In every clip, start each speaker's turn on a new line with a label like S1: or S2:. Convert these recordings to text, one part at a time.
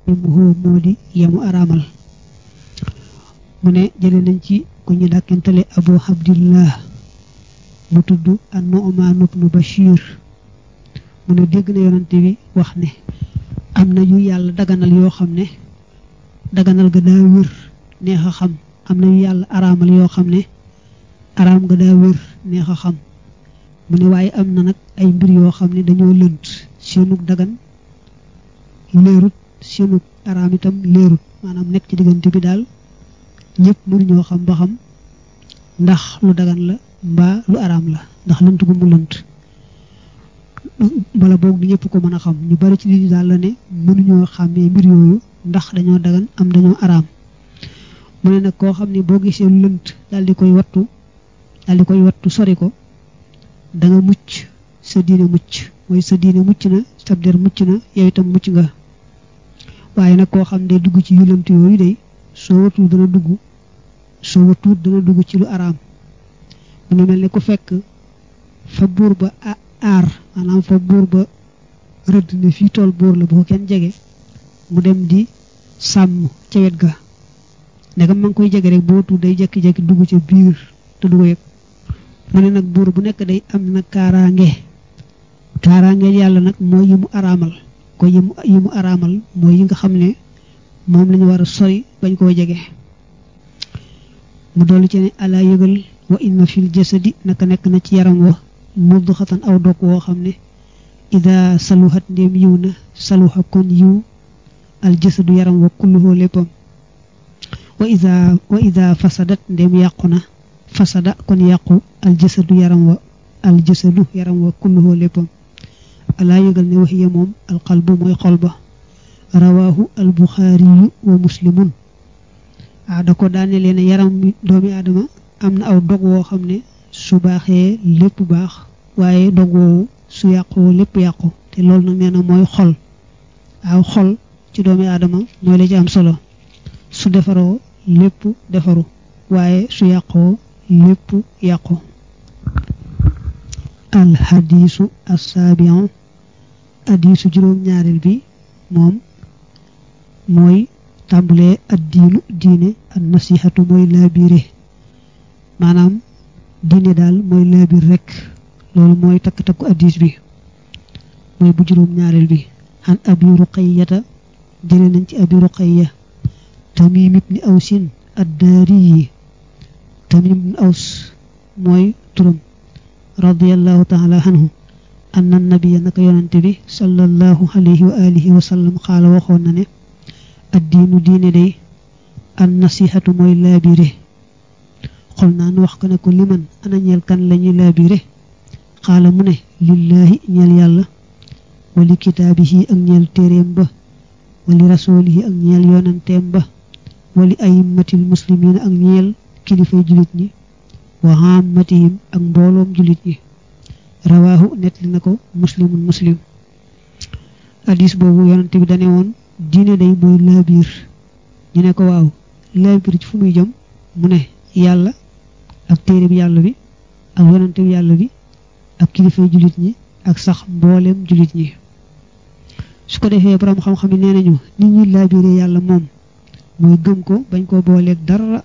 S1: muhoo moo di yemu araamal mu ne jële nañ ci ku ñu dàkkentale abu abdillah mu tudd an nu'man ibnu bashir mu ne dégg na yonante bi wax ne am na yu yàlla daganal yoo xam ne daganal ga daa wér neex a xam am na yu yàlla araamal yoo xam ne araam ga daa wér neex a xam mu ne waaye am na nag ay mbir yoo xam ne dañoo lënt seenug dagan leerut seenug araam itam leerut maanaam nekk ci diggante bi daal ñëpp mënuñoo xam ba xam ndax lu dagan la mbaa lu araam la ndax lënt gu mu lënt bala boog du ñëpp ko mën a xam ñu bari ci nit ñi daal la ne mënuñoo xàmmee mbir yooyu ndax dañoo dagan am dañoo araam mu ne nag koo xam ne boo gisee lu lënt daal di koy wattu daal di koy wattu sori ko da nga mucc sa diine mucc mooy sa diine mucc na sa der mucc na yow itam mucc nga waaye nag koo xam ne dugg ci yu lënt yooyu day soo watul dana dugg soo watul dana dugg ci lu araam mu ngi mel ne ku fekk fa buur ba aar maanaam fa buur ba rëdd ne fii tool buur la bu ko kenn jege mu dem di sàmm ca wet ga ndegam ma ngi koy jege rek boo tuut day jekki-jekki dugg ca biir te du ko yëg mu ne nag buur bu nekk day am na kaaraange kaaraange yàlla nag mooy yi mu araamal ko yi mu yi mu araamal mooy yi nga xam ne moom lañu war a sori bañ koo jege mu dolli ci ne alaa yëgal wa inna fil jasadi naka nekk na ci yaram wa mudxatan aw dog woo xam ne ida saluhat ndéem yiw na saluha kon yiw al jasadu yaram wa kulluhoo léppam wa ida wa ida fasadat ndéem yàqu na fasada kon yàqu al jasadu yaram wa al jasadu yaram wa kulluhoo léppam alaa yëgal ne waxiya moom alqalbu mooy xol ba rawaahu al buxaariyu wa muslimun ah da ko daane leen yaram mi doomi aadama am na aw dog woo xam ne su baaxee lépp baax waaye dog woowu su yàqoo lépp yàqu te loolu nag nee na mooy xol aw xol ci doomi aadama mooy la ci am solo su defaroo lépp defaru waaye su yàqoo lépp yàqu alxadiisu assaabion hadiisu juróom-ñaareel bi moom mooy tàmbalee addiinu diine an nasihatu mooy laabiire maanaam diine daal mooy laabir rek loolu mooy takk-takku hadiis bi mooy bu juróom-ñaareel bi an abi ruqayyata jële nañ ci abi ruqayya tamim ibni awsin addaari yi tamim ibni aws mooy turam radiallahu taala anhu anna nabiya naka yonante bi sallallahu alayhi wa alihi wa sallam xaala waxoon na ne addiinu diine day an nasihatu mooy laabire xol naan wax ko ne ko liman ana ñeel kan lañuy laabire xaala mu ne lillaahi ñeel yàlla wali kitaabihi ak ñeel téeréem ba wali rasuulihi ak ñeel yonanteem ba wali ayimmatil muslimiin ak ñeel kilifay julit ñi wa hammatihim ak mbooloom julit ñi rawaahu nettali na ko muslimun muslim hadis boobu yonante bi dane woon diine day mooy laabiir ñu ne ko waaw laabiir ci fu muy jëm mu ne yàlla ak téere bi yàlla bi ak yonante bi yàlla bi ak kilifay julit ñi ak sax mbooleem julit ñi su ko defee borom xam-xam yi nee nañu nit ñi laabiire yàlla moom mooy gëm ko bañ koo booleeg dara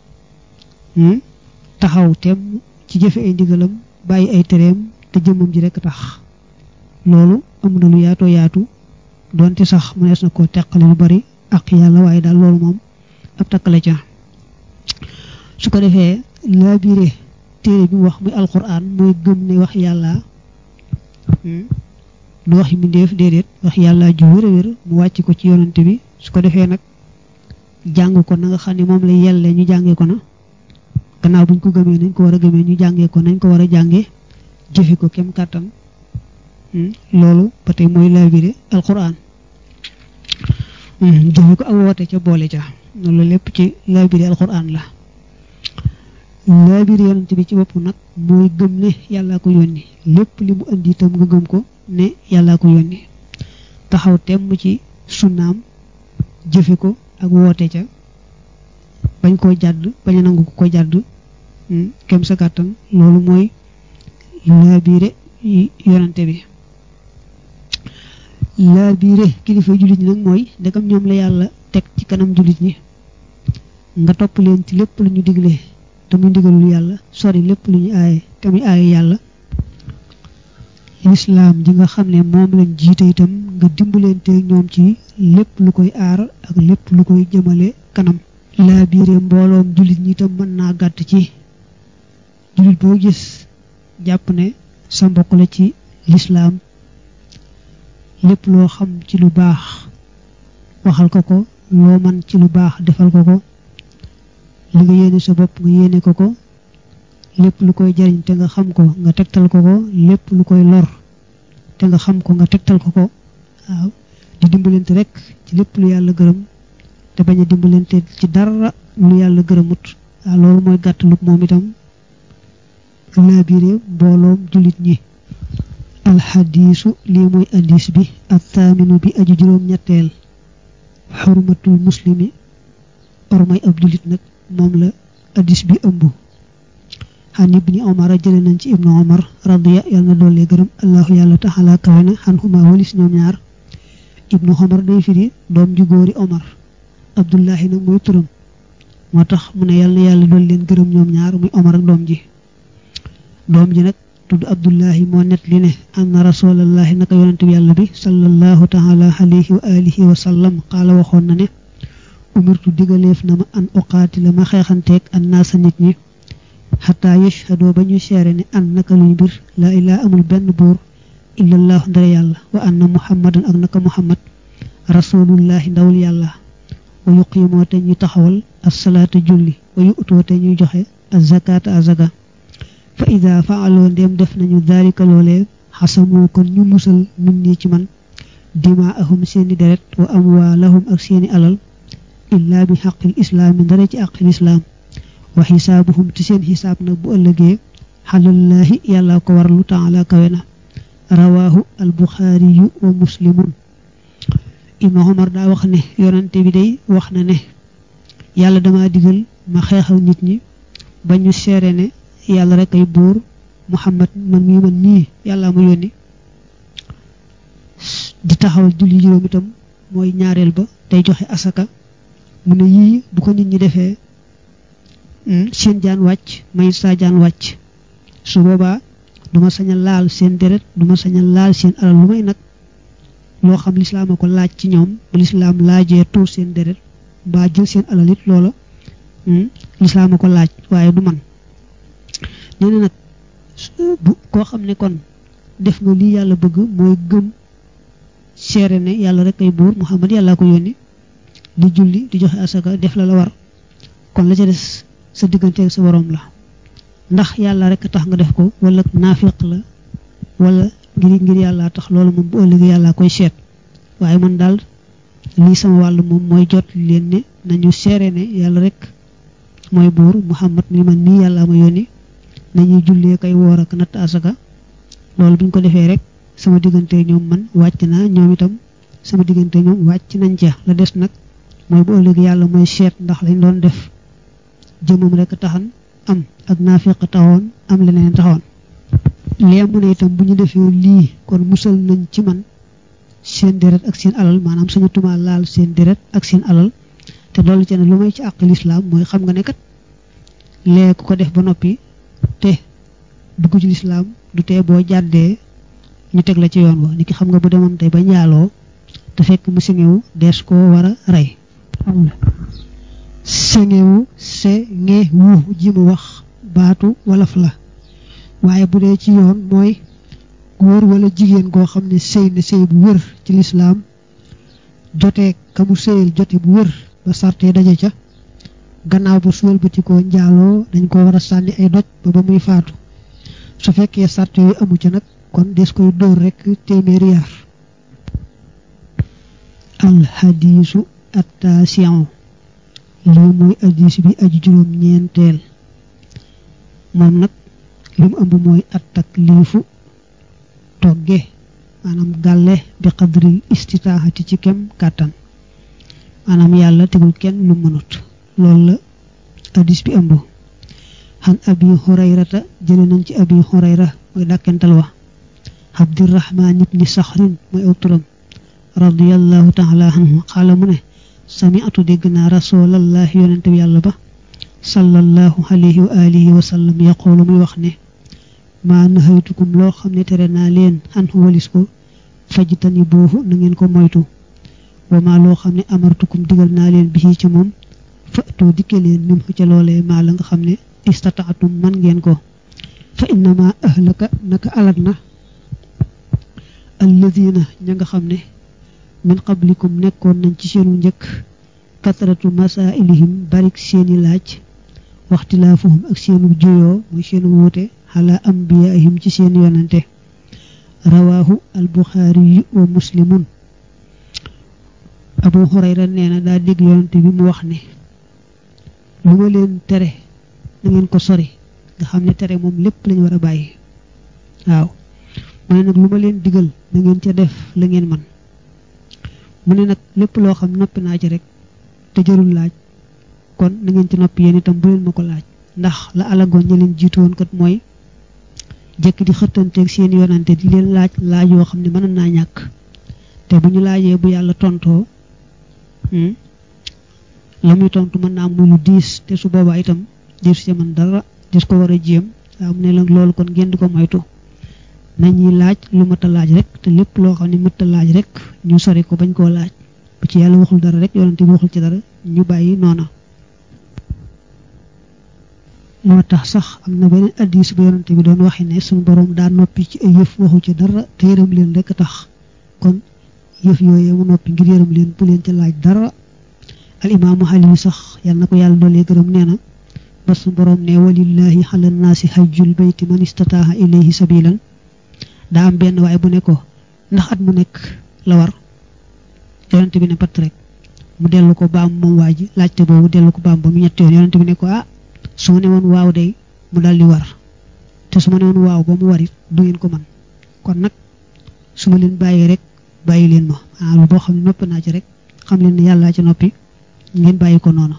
S1: taxaw tem ci jëfe ay ndigalam bàyyi ay tereem te jëmmam ji rekk tax loolu am na lu yaatoo yaatu doonte sax mënees na koo teqale lu bari ak yàlla waaye daal loolu moom ab takkale ca su ko defee laabiire téere bi mu wax muy alquran mooy gëm ne wax yàlla du waxi mbindeef déedéet wax yàlla ju wér a wér mu wàcc ko ci yonante bi su ko defee nag jàng ko na nga xam ne moom la yelle ñu jàngee ko na gannaaw buñ ko gëmee nañ ko war a gëmee ñu jàngee ko nañ ko war a jàngee jëfe ko kem kàttan loolu ba tey mooy laabire alquran jëfe ko ak woote ca boole ca loolu lépp ci laabire alquran la laabire yonante bi ci bopp nag mooy gëm ne yàllaa ko yónni lépp li mu indi itam nga gëm ko ne yàllaa ko yónni taxaw temm ci sunnaam jëfe ko ak woote ca bañ koo jàdd bañ a nangu ko jàdd kem sa kàttan loolu mooy laabiire yonante bi laa biire kilifa jullit ñi nag mooy ndegam ñoom la yàlla teg ci kanam jullit ñi nga topp leen ci lépp lu ñu digle te muy ndigalul yàlla sori lépp lu ñu aaye te muy aaye yàlla lislaam ji nga xam ne moom lañ jiite itam nga dimbalante ñoom ci lépp lu koy aar ak lépp lu koy jëmale kanam laa biire mbooloom jullit ñi itam mën naa gàtt ci jullit boo gis jàpp ne sa mbokk la ci lislaam lépp loo xam ci lu baax waxal ko ko loo man ci lu baax defal ko ko li nga yéene sa bopp nga yéene ko ko lépp lu koy jariñ te nga xam ko nga tegtal ko ko lépp lu koy lor te nga xam ko nga tegtal ko ko waaw di dimbalante rek ci lépp lu yàlla gërëm te bañ a dimbalante ci dara lu yàlla gërëmut waaw loolu mooy gàttalu moom itam laabire mbooloom jullit ñi alxadiisu lii mooy addis bi ak taaminu bi aju juróom ñetteel xurmatul muslimi ormay ab jullit nag moom la addis bi ëmb xan ibni omar a jële nañ ci ibnu omar radiya yàlla na doole gërëm allahu yàlla taxala kawe na xan xuma walis ñoom ñaar ibnu omar day firi doom ju góori omar abdullahi nag mooy turam moo tax mu ne yàlla na yàlla dool leen gërëm ñoom ñaar muy omar ak doom ji doom ji nag tudd abdullahi moo net li ne anna rasulallahi naka yonente bi yàlla bi sallallahu taala alayhi wa alihi wa sallam xaala waxoon na ne umirtu digaleef na ma an uqaatila ma xeexanteeg an naasa nit ñi xataa yashhadoo ba ñu seere ne an naka luy mbir laa ilaa amul benn buur illallahu ndare yàlla wa anna muhammadan ak naka muhammad rasulullahi ndawul yàlla wa yuqiimoo te ñuy taxawal assalaata julli wa yu'too te ñuy joxe azakaata azaga fa ida faaloo ndéem def nañu daalika loolee xasamoo kon ñu musal nit ñi ci man dimaahum seeni deret wa amwaalahum ak seeni alal illaa bi xaqil islaami ndara ci àqil islaam wa xisaabuhum ci seen xisaab nag bu ëllëgee xalallaahi yàlla ko warlu taala kawe na rawaahu albuxaariyu wa muslimun ibnu omar daa wax ne yonante bi day wax na ne yàlla dama digal ma xeexal nit ñi ba ñu seere ne yàlla rek ay buur muhammad man mii man nii yàlla ma yónni di taxawal julli juróom itam mooy ñaareel ba tey joxe asaka mu ne yii bu ko nit ñi defee seen jaan wàcc may saa jaan wàcc su boobaa duma sañ a laal seen deret duma sañ a laal seen alal lu may nag loo xam lislaam a ko laaj ci ñoom bu lislaam laajee tuur seen deret mbaa jël seen alal it loola lislaam a ko laaj waaye du man nee na nag bu koo xam ne kon def nga lii yàlla bëgg mooy gëm seere ne yàlla rek ay buur muhammad yàlla ko yónni di julli di joxe asaka def la la war kon la ca des sa diggante ak sa borom la ndax yàlla rek tax nga def ko wala naafiq la wala ngir ngir yàlla tax loolu moom bu ëllëgee yàlla koy seet waaye man daal lii sama wàll moom mooy jot leen ne nañu seere ne yàlla rek mooy buur muhammad ni man nii yàlla ma yónni nañuy jullee kay woor ak natt asaka loolu bu ñu ko defee rek sama diggante ñoom man wàcc naa ñoom itam sama diggante ñoom wàcc nañ ca la des nag mooy bu ëllëg yàlla mooy seet ndax lañ doon def jëmam rek taxan am ak naafiq taxoon am leneen taxoon lee mu ne itam bu ñu defee lii kon musal nañ ci man seen deret ak seen alal maanaam sañu tumaa laal seen deret ak seen alal te loolu ci ne lu may ci àq lislaam mooy xam nga ne kat lee ku ko def ba noppi te dugg ci lislaam du tee boo jàddee ñu teg la ci yoon wa ni ki xam nga bu demoon tey ba njaaloo te fekk mu singewu dees koo war a rey sengewu sengewu ji mu wax baatu wolof la waaye bu dee ci yoon mooy góor wala jigéen goo xam ne sëy na sëy bu wër ci lislaam jotee ka mu sëyal jote bu wër ba sarte daje ca gannaaw ba suwal bati ko njaaloo dañ ko war a sànni ay doj ba ba muy faatu su fekkee sarte yu amu ca nag kon des koy dóor rekk téeméeri yar alxadiisu attaasiyon lii mooy addis bi aju juróom ñeenteel moom nag li mu ëmb mooy at takliifu togge maanaam gàlle bi qadril istitaaxati ci kem kàttan maanaam yàlla tegul kenn lu mënut loolu la addis bi ëmb xan abi hurayrata jële nañ ci abi hurayra mooy dàkkental wa abdirahman ibni saxrin mooy aw turam radiyallahu taala anhu xaala mu ne sami'tu dégg naa rasulallahi yonente bi yàlla ba sallallahu alayhi wa alihi wa sallam yaqulu muy wax ne maa nahaytukum loo xam ne tere naa leen anhu walis ko fajtani boofu na ngeen ko moytu wa maa loo xam ne amartukum digal naa leen bi ci moom fa'tu dikke leen nim ca loolee maa la nga xam ne istataatum man ngeen ko fa innama ahlaka naka alag na alladina ña nga xam ne min qablikum nekkoon nañ ci seenu njëkk katratu masailihim barik seeni laaj waxtilaafuhum ak seenu juyoo muy seenu wuute xala ambiyaihim ci seen yonante rawaahu albuxaari wa muslimun abu hurayra nee na daa dégg yonante bi mu wax ne lu ma leen tere na ngeen ko sori nga xam ne tere moom lépp lañu war a bàyyi waaw mu ne nag lu ma leen digal na ngeen ca def la ngeen man mu ne nag lépp loo xam noppi naa ci rek te jarul laaj kon na ngeen ci noppi yéen itam bu leen ma ko laaj ndax la alagoon ña leen jiitu woon kat mooy jëkk di xëttanteeg seen yonante di leen laaj laaj yoo xam ne mën naa ñàkk te bu ñu laajee bu yàlla tontoo la muy tontu mën naa muy lu diis te su boobaa itam diis ci man dara dis ko war a jéem waaw mu ne la loolu kon ngeen di ko moytu nañuy laaj lu mat a laaj rek te lépp loo xam ne mat a laaj rek ñu sori ko bañ koo laaj bu ci yàlla waxul dara rek yonante bi waxul ci dara ñu bàyyi noona moo tax sax am na beneen addis bu yonante bi doon waxi ne suñu borom daa noppi ci ay yëf waxu ci dara te yërëm leen rek tax kon yëf yooyee mu noppi ngir yërëm leen bu leen ca laaj dara al imaamu xaliwi sax yal na ko yàlla doolee gërëm nee na ba suñu borom ne walillahi ala naasi hajjul bayti man istataaha ilayhi sabilan daa am benn waaye bu ne ko ndax at mu nekk la war yonante bi ne pat rek mu dellu ko baam moom waa ji laajte boobu dellu ko baam ba mu ñetti yoon yonante bi ne ko ah su ma ne woon waaw day mu daldi war te su ma ne woon waaw ba mu warit du ngeen ko man kon nag su ma leen bàyyee rek bàyyi leen ma ah lu boo xam ne noppi naa ci rek xam leen ne yàllaa ci noppi ngeen bàyyi ko noonu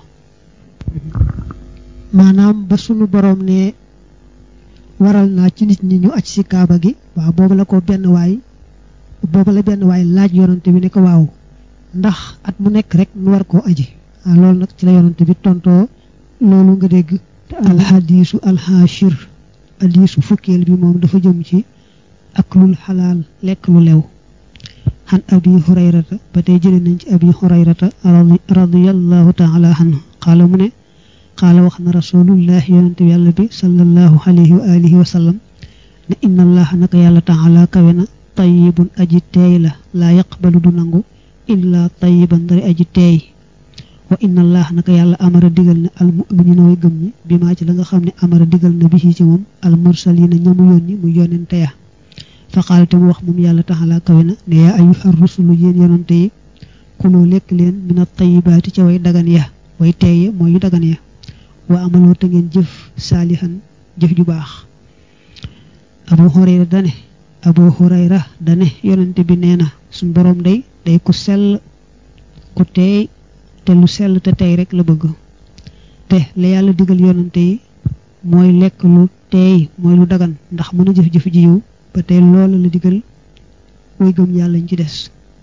S1: maanaam ba sunu borom ne waral naa ci nit ñi ñu aj ci kaaba gi waaw boobu la ko benn waay boobu la benn waay laaj yonante bi ne ko waaw ndax at mu nekk rek nu war koo aji ah loolu nag ci la yonante bi tontoo loolu nga dégg alxadiisu alxaashir hadiisu fukkeel bi moom dafa jëm ci aklul xalaal lekk lu lew xan abi hurayrata ba tey jële nañ ci abi hurayrata radiyallahu taala anhu xaala mu ne xaala wax na rasulullah yonante bi yàlla bi sallallahu alayhi wa alihi wa sallam ne inna allaha naka yàlla taala kawe na tayibun aji teey la laa yaqbalu du nangu illa tayiban dari aji teey wa inna allah naka yàlla amara digal na al muminina way gëm ñi bi maa ci la nga xam ne amara digal na bi ci moom al mursalina ñamu yónni mu yonente ya fa qaal te mu wax moom yàlla taxalaa kawe na ne yaa ayuha rusulu yéen yonante yi kuloo lekk leen min at tayibaati ca way dagan ya way teeye mooy yu dagan ya wa amaloo te ngeen jëf saalihan jëf ju baax abu hurayra dane abu hurayra dane yonante bi nee na suñ boroom day day ku sell ku teey te lu sell te tey rek la bëgg te la yàlla digal yonante yi mooy lekk lu teey mooy lu dagan ndax mën a jëf-jëf ji yiw ba tey loola la digal way gëm yàlla ñu ci des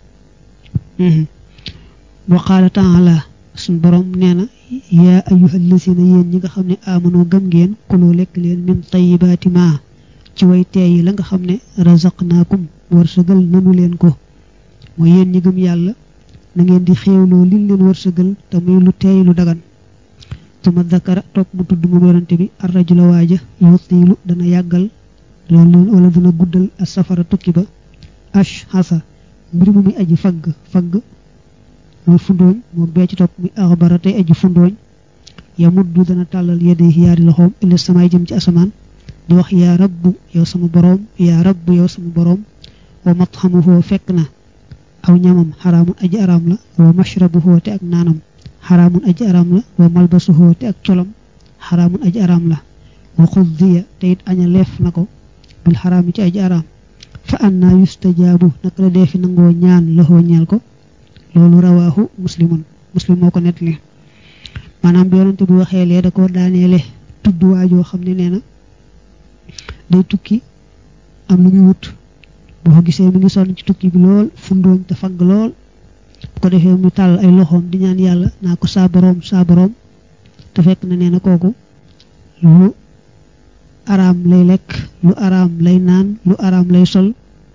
S1: wa qaala taala suñ borom nee na yaa ayyuhal lazina yéen ñi nga xam ne amanoo gëm ngeen kuloo lekk leen min tayibaati ma ci way teey yi la nga xam ne razaqnaakum wërsëgal nanu leen ko mooy yéen ñi gëm yàlla na ngeen di xéewloo liñ leen wërsëgal te muy lu teey lu dagan tuma dakara topp mu tudd mu yonante bi arrajula waaja yutiilu dana yàggal loolu wala dana guddal as safara tukki ba ash xasa mbir mu muy aji fagg fagg muy fundooñ moom bee ci topp muy axbara tey aji fundooñ ya muddu dana tàllal yedde yaari loxoom illa samaay jëm ci asamaan di wax yaa rabbu yow sama boroom yaa rabbu yow sama boroom wa matxamuhu fekk na aw ñamam xaraamun aji araam la wa mashrabuhu te ak naanam xaraamun aji araam la wa malbasuhu te ak colam xaraamun aji araam la wa xuddiya te it aña leef na ko bil xaraami ci aji araam fa anna yustajaabu naka la dee fi nangoo ñaan loxoo ñeel ko loolu rawaahu muslimun muslim moo ko nettali maanaam bi yonante bi waxee lee da ko daaneele tudd waajoo xam ne nee na day tukki am lu muy wut boo ko gisee mi ngi sonn ci tukki bi lool fundooñ te fagg lool bu ko defee mu tàll ay loxoom di ñaan yàlla naa ko saa boroom saa boroom te fekk na nee na kooku lu araam lay lekk lu araam lay naan lu araam lay sol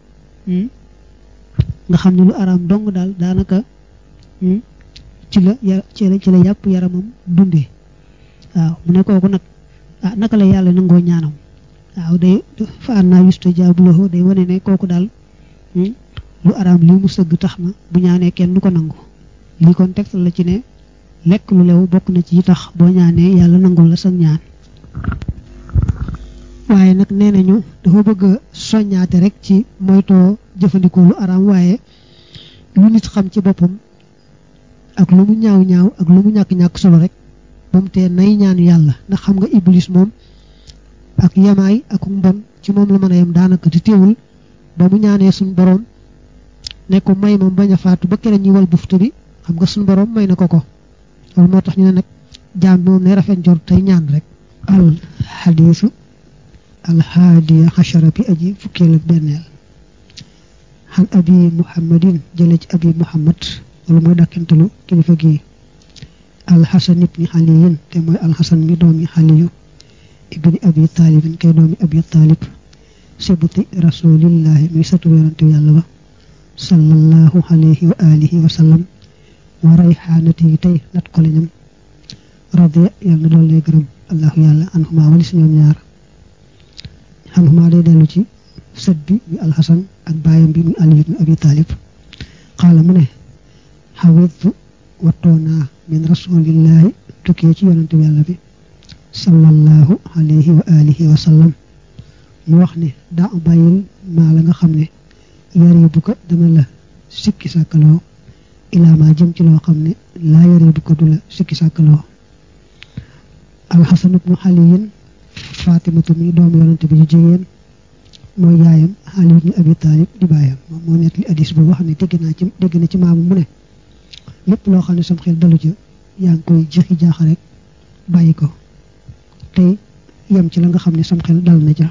S1: nga xam ne lu araam dong daal daanaka ci la ci la ci la yàpp yaramam dundee waaw mu ne kooku nag ah naka la yàlla nangoo ñaanam waaw day fa an naa yusta jaabulahu day wane ne kooku daal lu araam lii mu sëgg tax na bu ñaanee kenn du ko nangu lii kon tegtal la ci ne lekk lu lew bokk na ci tax boo ñaanee yàlla nangul la sa ñaan waaye nag nee nañu dafa bëgg a soññaate rek ci moytoo jëfandikoo lu araam waaye lu nit xam ci boppam ak lu mu ñaaw ñaaw ak lu mu ñàkk-ñàkk solo rek ba mu tee nay ñaan yàlla ndax xam nga iblis moom ak yamaay ak mbon ci moom la mën a yem daanaka di teewul ba mu ñaanee suñ borom ne ko may moom bañ a faatu ba keneen ñi wal buftu bi xam nga suñ borom may na ko ko loolu moo tax ñu ne nag jaam bi moom ne rafet njor tey ñaan rek al xadiisu al haadiya xachara bi aji fukkeel ak benneel xan abi muhammadin jële ci abi muhammad wala mooy dàkkantalu kilifa gi alxasan ibni xaliyin te mooy alxasan mi doomi xaliyu ibni abi taalibin kay doomi abi taalib sibuti rasulillahi muy satu yonante yàlla ba sallallahu alayhi wa alihi wa sallam wa rayxaanati yi tey nat ko leñam radiya yàlla na doon lay gërëm allahu yàlla anhuma wali si ñoom ñaar anhuma day dellu ci sët bi muy alxasan ak baayam bi muy ali ibni abi taalib xaala mu ne xawittu wattoonaa min rasulillahi tukkee ci yonante yàlla bi sallallahu alayhi wa alihi wa sallam mu wax ne daa bàyyil maa la nga xam ne yari bu ko dana la sikki sàkkaloo ilaa maa jëm ci loo xam ne laa yari bu ko du la sikki sàkkaloo alxasan ibnu xaliyin fatimatu mi doomu yonante bi ju jigéen mooy yaayam Ali ibn Abi Talib di baayam moom moo nekk li addis bu wax ne dégg naa ci dégg na ci maamu mu ne lépp loo xam ne sam xel dalu ca yaa ngi koy jëxi jaaxa rek bàyyi ko tey yem ci la nga xam ne sam xel dal na ca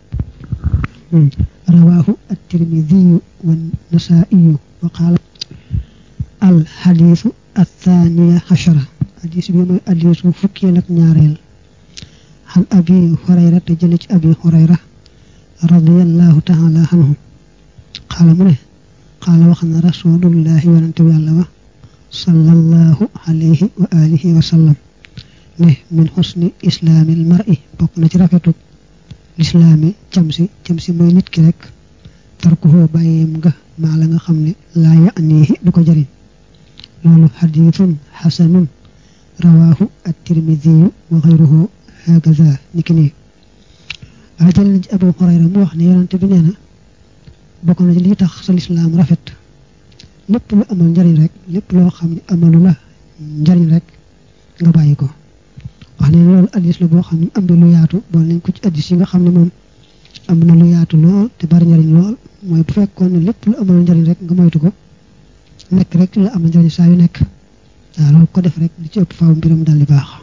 S1: rawaahu at-Tirmidhiyu wa nasaiyu wa qaala al xadiisu athaniya xachara addis bi mooy addisu fukkeel ak ñaareel xan abi hurayra te jële ci abi hurayra radiyallahu taala anhu xaala mu ne xaala wax na rasulullahi yonante bi yàlla ba sallallahu alayhi wa alihi wa sallam ne min xusni islaamil mar'i bokk na ci rafetu lislaami camsi camsi mooy nit ki rek tarkuhu bàyyeem nga maa la nga xam ne laa ya'nihi du ko jëriñ loolu xadiisun xasanun rawaahu at-tirmidiyu wa xayruhu hakaza niki nii waaye jël nañ ci Abu Hurayra mu wax ne yonante bi nee na bokk na ci li tax sa lislaam rafet lépp lu amal njariñ rek lépp loo xam ne amalu la njariñ rek nga bàyyi ko wax ne loolu addis la boo xam ne am na lu yaatu bool nañ ko ci addis yi nga xam ne moom am na lu yaatu lool te bari njariñ lool mooy bu fekkoon ne lépp lu amal njariñ rek nga moytu ko nekk rek la amal njariñ saa yu nekk waaw loolu ko def rek li ci ëpp faaw mbiram dal di baax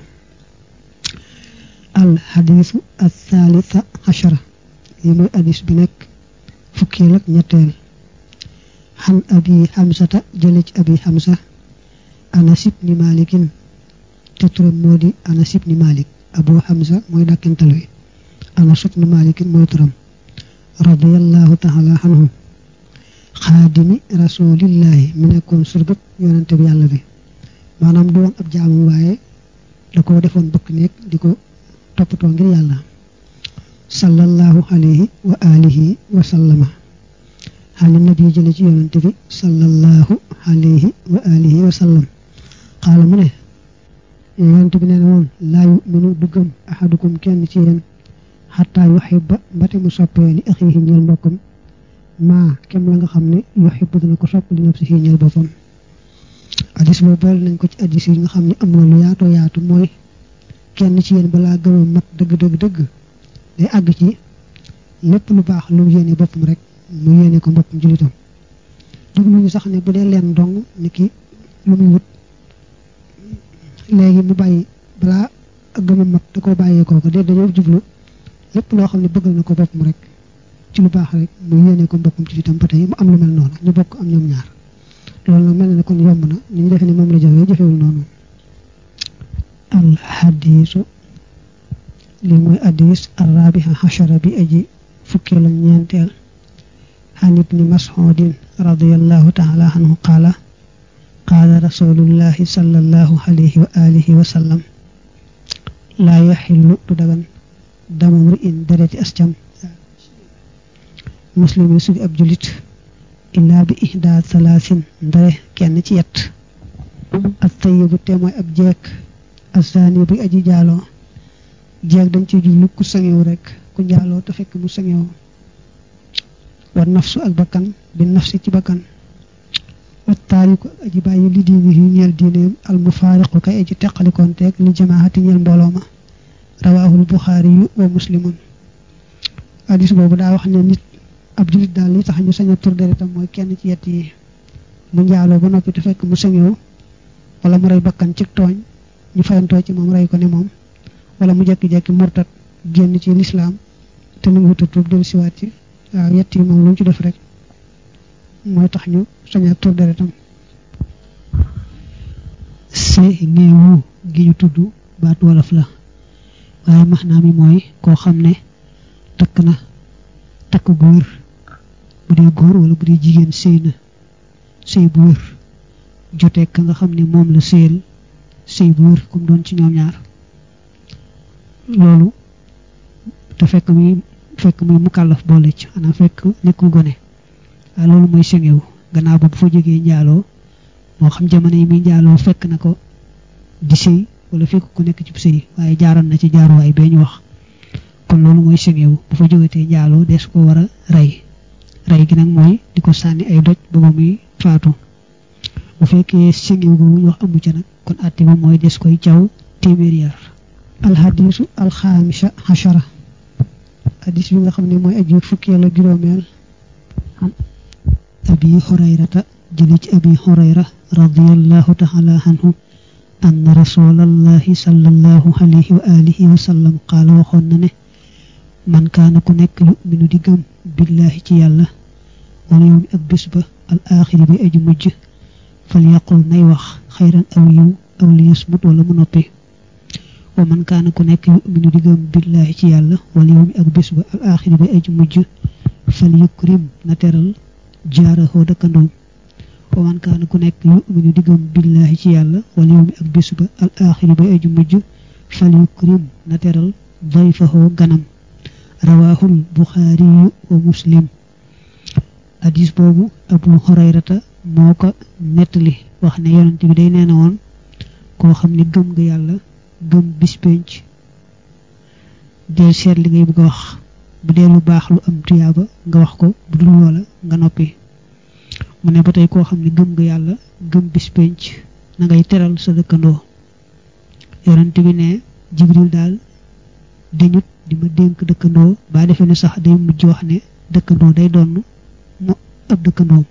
S1: al xadiisu al thalitha achara lii mooy addis bi nekk fukkeel ak ñetteel xan abi xamsata jële ci abi xamsa anas ibni malikin te turam moo di anas ibni malik abu xamsa mooy dàkkental wi anas ibni malikin mooy turam radiallahu taala anhu xaadimi rasulillahi mi nekkoon surgëb yonante bi yàlla bi maanaam du woon ab jaamam waaye da ko defoon bëkk nekk di ko toppatoo ngir yàlla sallallahu alayhi wa alihi wa sallama xaali nabi jële ci yonante bi sallallahu alayhi wa alihi wa sallam xaala mu ne yonante bi nee na woon laa yuminu du gëm ahadukum kenn ci yéen xataa yuhibba mbate mu soppee li axiihi ñeel mbokkam maa kem la nga xam ne yuhibbu dina ko sopp li nafsihi ñeel boppam addis boobu boole nañ ko ci addis yi nga xam ne am na lu yaatoo yaatu mooy kenn ci yéen balaa gëmam mat dëgg dëgg dëgg day àgg ci lépp lu baax lu yéene boppam rek mu yéene ko mbokkum jullitam jublu ñu sax ne bu dee leen dong ni ki lu muy wut léegi mu bàyyi balaa ak gëmam mat da koo bàyyee kooku de dañoo jublu lépp loo xam ne bëggal na ko boppam rek ci lu baax rek mu yéene ko mbokkum ci itam ba tey mu am lu mel noonu ñu bokk am ñoom ñaar loolu nag mel na ne kon yomb na ni ñu defee ne moom la jafee jafewul noonu al hadisu li mooy hadis arrabiha hashara bi aji fukkeel ak ñeenteel عن ابن مسعود رضي الله تعالى عنه قال قال رسول الله صلى الله عليه وآله وسلم لا يحل تدغن دم امرئ درجة أسجم مسلم يسوي أب جلت إلا بإحدى ثلاث ndare kenn ci yett الطيب تيموي أب جيك الزاني بي أجي جالو jeeg dañ ci jublu ku sangewu rek ku njaaloo te fekk mu sangewu war nafsu ak bakkan bi nafsi ci bakkan wa taariku ak aji bàyyi li diini yu ñeel diineem al mufaariqu kay aji teqalikonteeg li jamaahati ñeel mbooloo ma rawaahul buxaari yu wa muslimun hadis boobu daa wax ne nit ab julit daal li tax ñu sañ a tur deretam mooy kenn ci yett yi mu njaaloo ba noppi te fekk mu sangewu wala mu rey bakkan ci tooñ ñu fayantoo ci moom rey ko ne moom wala mu jekki-jekki murtat génn ci lislaam te nu ngi tuub del siwaat ci waaw yett yi moom lu mu ci def rek mooy tax ñu saña tur deretam see néewu gi ñu tudd baat wolof la waaye maxnaa mi mooy koo xam ne takk na takk gu wér bu dee góor wala bu dee jigéen sëy na sëy bu wér jotee ka nga xam ne moom la sëyal sëy bu wér comme doon ci ñoom ñaar loolu te fekk muy fekk muy mukallaf boole ci xanaa fekk nekkul gone waaye loolu mooy sengewu gannaaw ba bu fa jógee njaaloo moo xam jamono yi muy njaaloo fekk na ko di sëy wala fekk ku nekk ci sëy waaye jaaroon na ci jaaruwaay bee ñu wax kon loolu mooy sengewu bu fa jógatee njaaloo des ko war a rey rey gi nag mooy di ko sànni ay doj ba ba muy faatu bu fekkee sengewu boobu ñu wax amu ca nag kon àtte ba mooy des koy caw téeméer yar alxadiisu alxaamisa xashara hadis bi nga xam ne mooy aju fukkeel ak juróomeel an abi hurayrata jële ci abi hurayra radiallahu taala anhu anna rasulallahi sallallahu alayhi wa alihi wa sallam qaala waxoon na ne man kaana ku nekk yuminu di gëm billahi ci yàlla wala yowmi ak bés ba al axiri bi aju mujj fal yaqul nay wax xayran aw yiw aw li yasmut wala mu noppi wa man kaana ku nekk yuminu di gëm billahi ci yàlla wala yowmi ak bés ba al axiri bi aju mujj fal yukrim na teral jaarahoo dëkkandoom wa man kaana ku nekk yuminu di gëm billahi ci yàlla wala yowmi ak bés ba al axiri bi aju mujj fal yukrim na teral dayfahoo ganam rawaahul buxaariyu wa muslim hadis boobu abu hurayrata moo ko nettali wax ne yonent bi day nee na woon koo xam ne gëm nga yàlla gëm bis penc dee seet li ngay bëgg a wax bu dee lu baax lu am tuyaaba nga wax ko bu dul loola nga noppi mu ne ba tey koo xam ne gëm nga yàlla gëm bis penc na ngay teral sa dëkkandoo yonent bi ne jibril daal dañut di ma dénk dëkkandoo baa defee ne sax day mujj wax ne dëkkandoo day doon mu ab dëkkandoom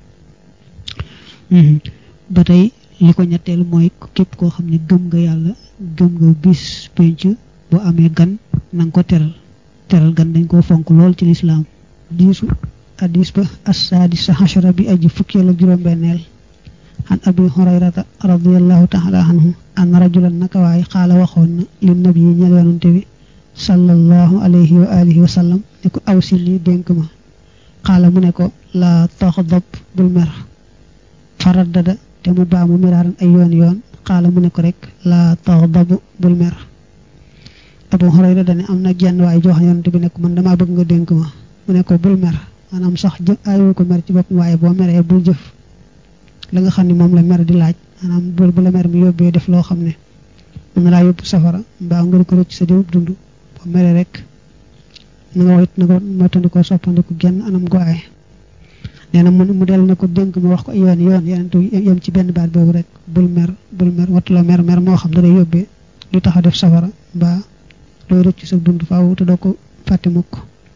S1: ba tey li ko ñetteel mooy képp koo xam ne gëm nga yàlla gëm nga bis penc boo amee gan na nga ko teral teral gan dañ koo fonk lool ci lislaam diisu hadis ba assaadisa hashara bi aji fukkeel ak juróom-benneel an abi hurayrata radiallahu taala anhu an rajulan naka waay xaala waxoon na li nabi yi ñel yonante bi sallallahu alayhi wa alihi wa sallam ne ko aw si lii dénk ma xaala mu ne ko laa taxdab bul mer faraddada te mu baamu miraaran ay yoon yoon xaala mu ne ko rek laa taxdab bul mer abu hurayra dane am na jenn waay jox yonante bi ne ko man damaa bëgg nga dénk ma mu ne ko bul mer maanaam sax jë ayoo ko mer ci bopp waaye boo meree bul jëf la nga xam ne moom la mer di laaj maanaam bul bu la mer mi yóbbee def loo xam ne mën na laa yóbbu safara mbaa nga di ko rëcc sa diwub dund boo meree rek na nga wax it na ko moytandikoo soppandiku genn anam goaye nee na mu mu dellu ne ko dénk ma wax ko yoon yoon yeneen yem ci benn baat boobu rek bul mer bul mer wattuloo mer mer moo xam da day yóbbee lu tax a def safara mbaa looy rëcc sa dund faaw te doo ko fàtte mukk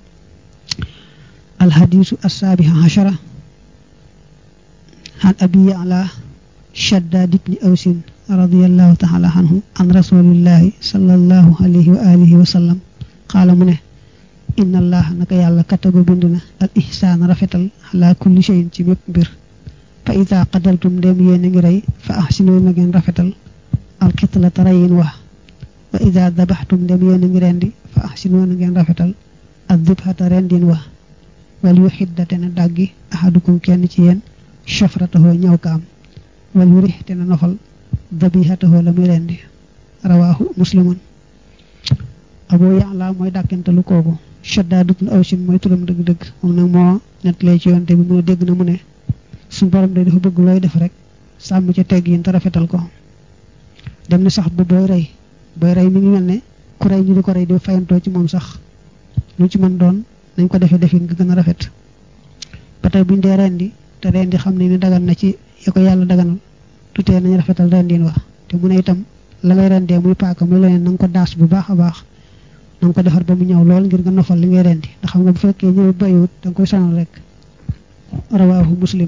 S1: alhadisu assaabiha hashara عن أبي يعلى شداد بن أوس رضي الله تعالى عنه عن رسول الله صلى الله عليه وآله وسلم قال منه inna allah naka yàlla kataba bind na al ihsaan rafetal ala kulli shay'in ci bépp mbir fa ida qadaltum dem yéen a ngi rey fa ahsinu na ngeen rafetal al qitlata reyin wax wa ida dabaxtum dem yéen a ngi rendi fa ahsinu na ngeen rafetal ak dibhata rendin wax wal yu xiddate na dàggi ahadukum kenn ci yéen shafratahoo ñaw kaam wal yu rixte na nofal dabihatahoo la muy rendi rawaahu muslimun abu ya'la mooy dàkkentalu kooku shaddaadut na awsin mooy turam dëgg-dëgg moom nag moo nettalee ci yoonte bi mu ne dégg na mu ne suñu borom day dafa bëgg looy def rek sàmm ca tegg yin te rafetal ko dem na sax bu booy rey booy rey mi ngi mel ne ku rey ñu di ko rey di fayantoo ci moom sax lu ci mën doon nañ ko defee defin nga gën a rafet ba tey buñ dee rendi te rendi xam ne ni dagan na ci ya ko yàlla daganal tutee nañ rafetal rendin wax te mu ne itam la ngay rendee muy paaka muy leneen na nga ko daas bu baax a baax na nga ko defar ba mu ñëw lool ngir nga nofal li ngay rendi ndax xam nga bu fekkee ñëw bayiwut da nga koy sonal rek rawaahu muslim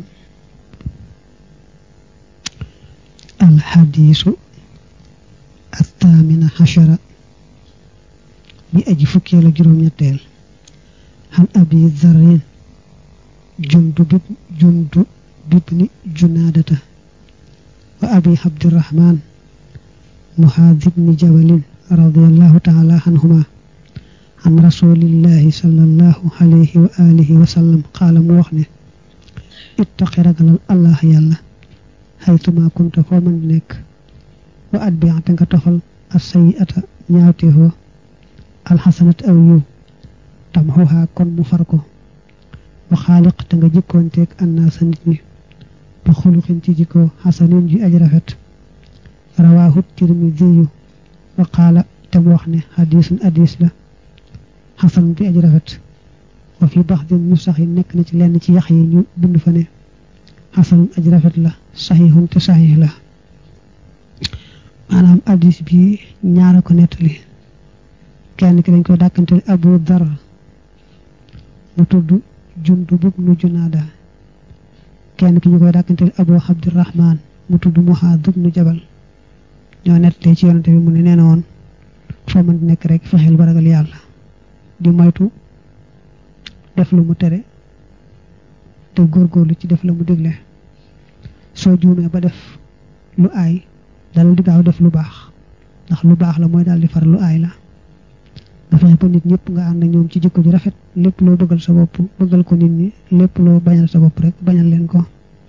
S1: alxadiisu athamina xachara bi aji fukkeelu juróom-ñetteel xan abi zarrin jundu bib jundu bibni junaadata wa abi abdirahman muhaad ibni jabalin radiallahu taala anhuma an rasulillahi sallallahu alayhi wa alihi wa sallam qaala mu wax ne ittaqi ragalal allah yàlla xaytuma kunta foo mën di nekk wa at bi te nga tofal as sayiata ñaawteefoo alxasanat aw yiw tamxuhaa kon mu far ko wa xaaliq te nga jikkoonteeg annaasa nit ñi bi xuluxin ci jikkoo xasanin ji aj rafet rawaahu tirmidiyu wa qaala te mu wax ne xadiisun hadiis la xasan bi aj rafet wa fi baxdin ñu sax yi nekk na ci lenn ci yax yi ñu bind fa ne xasanun aj rafet la saxiixun te saxiix la maanaam hadiis bi ñaara ko nettali kenn ki dañ koy dàkkante abu dar mu tudd jundu bub nu junaada kenn ki ñu koy dàkkante abu abdirahman mu tudd muhaad nu jabal ñoo nettalee ci yonante bi mu ne nee na woon foo mën di nekk rek fexeel ba ragal yàlla di moytu def lu mu tere te góorgóorlu ci def la mu digle soo juumee ba def lu aay dalal di gaaw def lu baax ndax lu baax la mooy daal di far lu aay la nga fexe ba nit ñëpp nga ànd ak ñoom ci jikko ju rafet lépp loo bëggal sa bopp bëggal ko nit ñi lépp loo bañal sa bopp rek bañal leen ko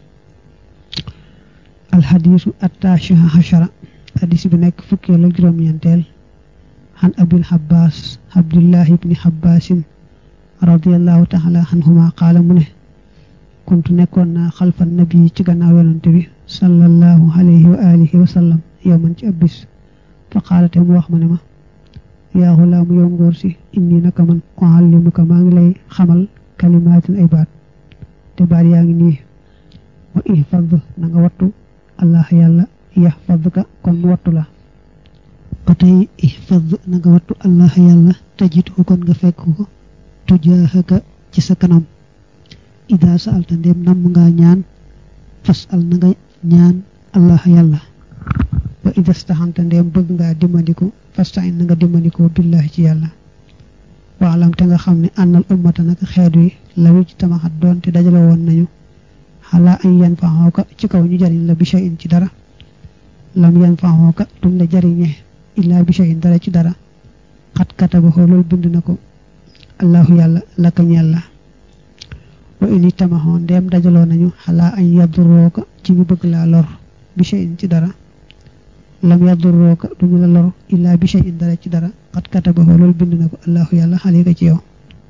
S1: alxadiisu attaashiha hashara hadis bi nekk fukkeel ak juróom-ñeenteel xan abil xabbaas abdullahi ibni xabbaasin radiallahu taala anhuma qaala mu ne kuntu nekkoon naa xalfa nabi ci gannaaw yonante bi sallallahu alayhi wa alihi wa sallam yow man ci ab bis fa qaala te mu wax ma ne ma yaa xulaamu yow ngóor si inni naka man uallimuka maa ngi lay xamal kalimaatin ay baat te baat yaa ngi nii wa ihfad na nga wattu allah yàlla yaxfadka kon mu wattu la ba tey ihfad na nga wattu allah yàlla tajitu kon nga fekk ko tujaahaka ci sa kanam ida saalta ndéem namm nga ñaan fas al na nga ñaan allah yàlla wa ida staxanta ndéem bëgg ngaa dimbandiku fastain na nga dimbandikoo billahi ci yàlla waalam te nga xam ne ànnal ummata naka xeet wi lawi ci tamaxat doon te dajale woon nañu xalaa ay yan faxooka ci kaw ñu jariñ la bi shay'in ci dara lam yan faxooka duñ la jariñe illaa bi shay'in dara ci dara xat katabaxoo loolu bind na ko allahu yàlla laka ñeel la wa ini tamaxoo ndeem dajaloo nañu xalaa ay yadurooka ci ñu bëgg laa lor bi shay'in ci dara lam yadurooka duñu la lor illaa bi shay'in dara ci dara xat katabaxoo loolu bind na ko allahu yàlla xalika ci yow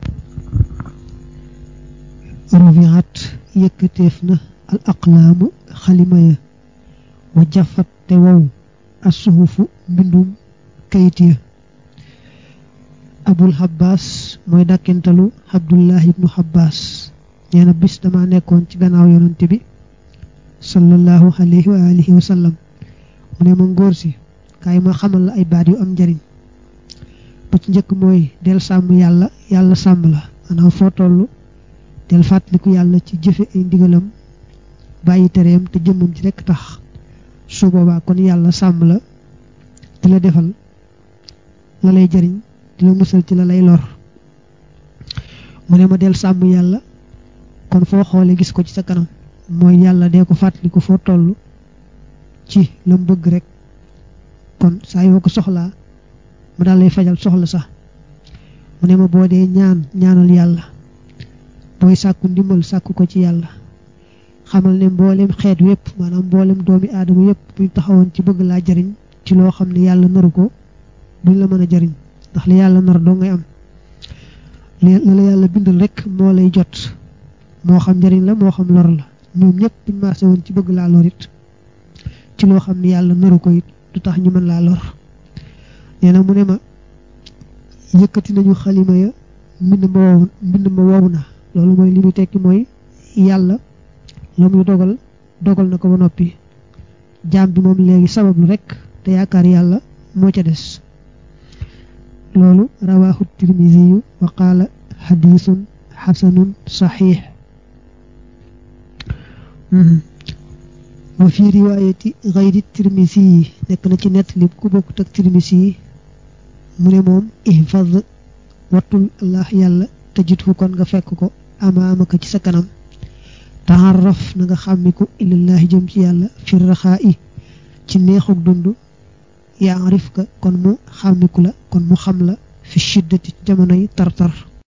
S1: rufiat yëkkateef na al aqlaamu xalima ya wa jafat te wow as suhufu mbindum kayit ya abul xabbaas mooy dàkkentalu abdullahi ibnu xabbaas nee na bis dama nekkoon ci gannaaw yonante bi sallallahu alayhi wa alihi wa sallam mu ne ma ngóor si kaay ma xamal la ay baat yu am njariñ ba ci njëkk mooy del sàmm yàlla yàlla sàmm la maanaam foo toll del fàttaliku yàlla ci jëfe ay ndigalam bàyyi tereem te jëmmam ci rekk tax su boobaa kon yàlla sàmm la di la defal la lay jariñ di la musal ci la lay lor mu ne ma del sàmm yàlla kon foo xoolee gis ko ci sa kanam mooy yàlla dee ko fàttali ko foo toll ci la mu bëgg rek kon saa yoo ko soxlaa mu daal lay fajal soxla sax mu ne ma boo dee ñaan ñaanal yàlla booy sàkku ndimbal sàkku ko ci yàlla xamal ne mboolem xeet wépp maanaam mboolem doomi aadama yépp buñ taxawoon ci bëgg laa jariñ ci loo xam ne yàlla naru ko duñ la mën a jariñ ndax li yàlla nar doo ngay am li la yàlla bindal rek moo lay jot moo xam njariñ la moo xam lor la ñoom ñëpp buñ maase woon ci bëgg laa lor it ci loo xam ne yàlla naru ko it du tax ñu mën laa lor nee na mu ne ma yëkkati nañu xalima ya mbind ma wow mbind ma wow na loolu mooy li muy tekki mooy yàlla la muy dogal dogal na ko ba noppi jaam bi moom léegi sabablu rek te yaakaar yàlla moo ca des loolu rawaahu tirmisiyu wa qaala xadiisun xasanun saxiix wa fi riwaayati xayri tirmisi yi nekk na ci nettali ku bokkut ak tirmisi yi mu ne moom ihfaz wattul allah yàlla tajidhu kon nga fekk ko amaamaka ci sa kanam taxarraf na nga xàmmiku ilallahi jëm ci yàlla fi raxaa i ci neexug dund yaarif ka kon mu xàmmiku la kon mu xam la fi shiddati jamonoy tartar